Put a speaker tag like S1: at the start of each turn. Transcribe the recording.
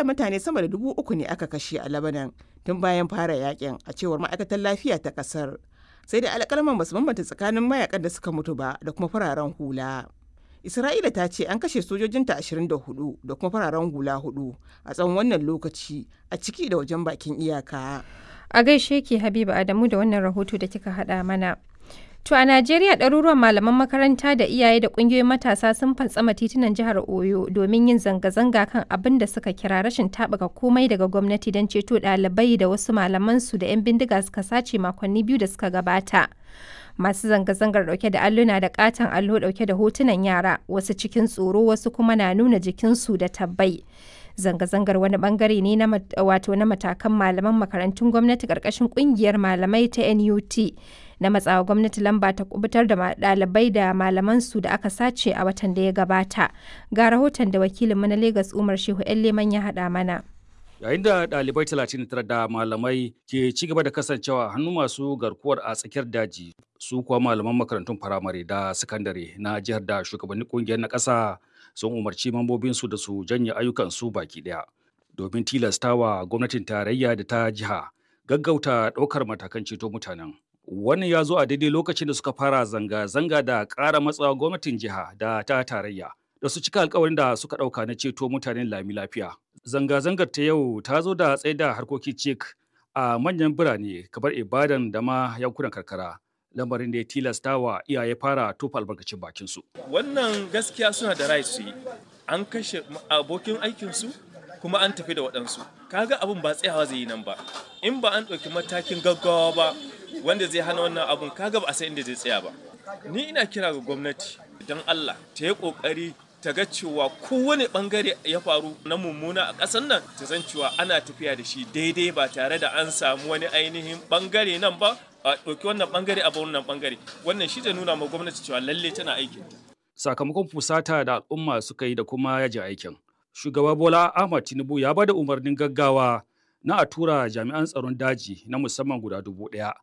S1: akalla mutane sama da dubu uku ne aka kashe a Lebanon tun bayan fara yakin a cewar ma'aikatar lafiya ta kasar. Sai da alƙalman basu bambanta tsakanin mayakan da suka mutu ba da kuma fararen hula. Isra'ila ta ce an kashe sojojinta 24 da kuma fararen hula hudu a tsawon wannan lokaci a ciki da wajen bakin iyaka.
S2: A gaishe ki Habiba Adamu da wannan rahoto da kika haɗa mana. To a Najeriya ɗaruruwan malaman makaranta da iyaye da ƙungiyoyin matasa sun fantsama titunan jihar Oyo domin yin zanga-zanga kan abin da suka kira rashin taɓuka komai daga gwamnati don ceto ɗalibai da wasu malamansu da 'yan bindiga suka sace makonni biyu da suka gabata. Masu zanga-zangar ɗauke da alluna da ƙaton allo ɗauke da hotunan yara wasu cikin tsoro wasu kuma na nuna jikinsu da tabbai. zanga-zangar wani bangare ne na wato na matakan malaman makarantun gwamnati karkashin kungiyar malamai ta NUT na matsawa gwamnati lamba ta kubutar da ɗalibai da malamansu da aka sace a watan da ya gabata ga rahoton da wakilinmu na Legas Umar Shehu Leman ya haɗa mana.
S3: yayin da ɗalibai 39 da malamai ke ci gaba da kasancewa hannu masu garkuwar a tsakiyar daji su kuwa malaman makarantun firamare da sakandare na jihar da shugabannin kungiyar na ƙasa sun umarci mambobinsu da su janye ayyukansu baki ɗaya domin tilastawa gwamnatin tarayya da ta jiha gaggauta ɗaukar matakan ceto mutanen wannan ya zo a daidai lokacin da suka fara zanga-zanga da ƙara matsawa gwamnatin jiha da ta tarayya da su cika alkawarin da suka ɗauka na ceto mutanen lami lafiya zanga-zangar ta yau ta zo da tsaye da harkokin cik a manyan birane kamar ibadan da ma yankunan karkara lamarin da ya tilasta wa iyaye fara tofa albarkacin bakinsu.
S4: Wannan gaskiya suna da right su yi. An kashe abokin aikinsu kuma an tafi da waɗansu. Kaga abin ba tsayawa zai yi nan ba. In ba an ɗauki matakin gaggawa ba wanda zai hana wannan abun kaga ba a san inda zai tsaya ba. Ni ina kira ga gwamnati don Allah ta yi ƙoƙari ta ga cewa kowane bangare ya faru na mummuna a ƙasar nan ta san cewa ana tafiya da shi daidai ba tare da an samu wani ainihin bangare nan ba a ɗauki wannan bangare a wannan bangare wannan shi zai nuna ma gwamnati cewa lalle tana aikin
S3: sakamakon fusata da al'umma suka yi da kuma yaji aikin shugaba bola ahmad tinubu ya bada umarnin gaggawa na a tura jami'an tsaron daji na musamman guda dubu ɗaya